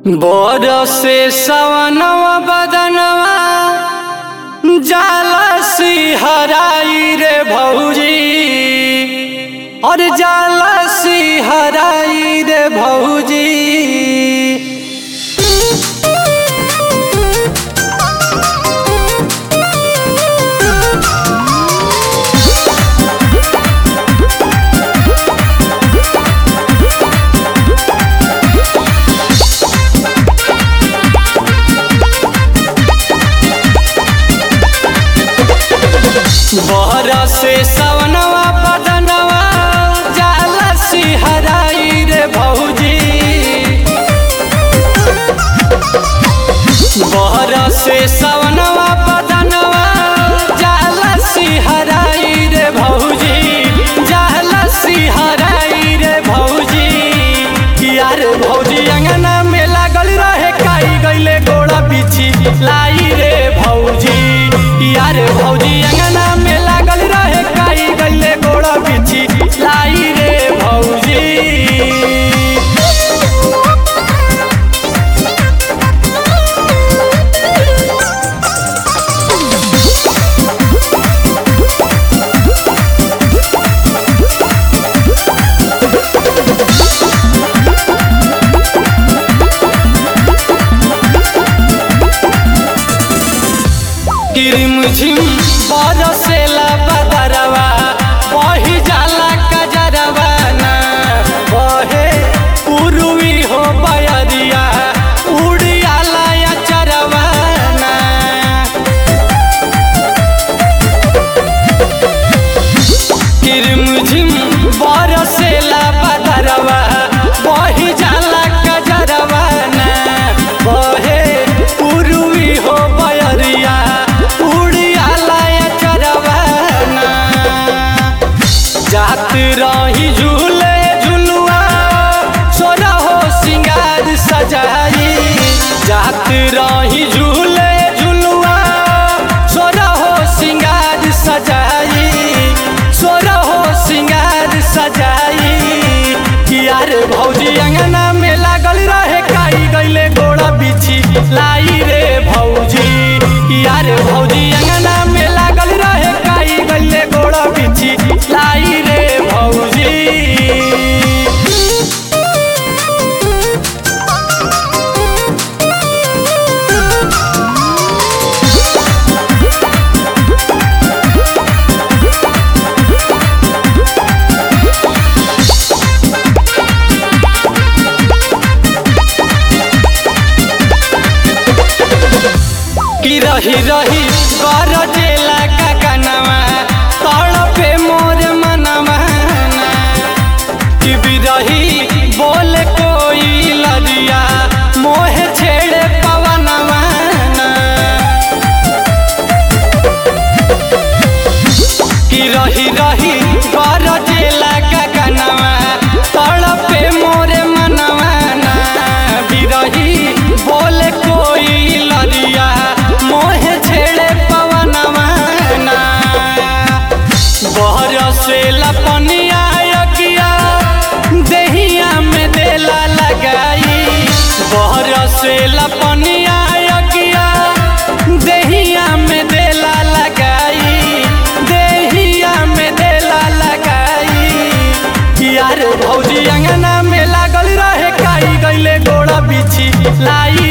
बरसे सवनवा बदनवा जाला सिहराई रे भौजी और जाला सिहराई रे भौजी बरसे सवनवा बदनवा जाला सिहराई रे भौजी बरसे सवनवा बदनवा जाला सिहराई रे भौजी जाला सिहराई रे भौजी यार भौजी अंगना में लागल रहे काई गइले गोड़ा बिछी लाई रे भौजी यार भौजी अंगना में लागल रहे काई गइले गोड़ा बिछी लाई रे भौजी किरिम झिम बरसेला बदरवा बही जाला कजरवा ना बहे उरुवी हो बयरिया उड़ियाला अचरवा ना किरिम झिम बरसेला बदरवा बही जाला कजरवा ना बहे उरुवी हो बयरिया उड़ियाला अचरवा ना जात रही झूले झुलुआ सोना हो सिंगार सजाई जात रही झूले झुलुआ सोना हो सिंगार सजाई सोना हो सिंगार सजाई यार भौजी अंगना में लागल रहे काई गइले गोड़ा बिछी लाई रे भौजी यार भौजी अंगना में लागल रहे काई गइले गोड़ा बिछी लाई रे भौजी की रही रही गरजेला ककनवा तड़पे मोर मनवा ना। कि बिरही बोल कोई लरिया मोहे छेड़े पवनवा ना। कि रही रही गरजेला ककनवा तड़पे मोरे मनवा ना। बिरही बोल कोई लरिया मोहे छेड़े पवनवा ना। बरसे लपनिया यकिया देहिया में देला लगाई बरसे लपनिया यकिया देहिया में देला लगाई देहिया में देला लगाई यार भौजी अंगना में लागल रहे काई गइले गोड़ा बिछी लाई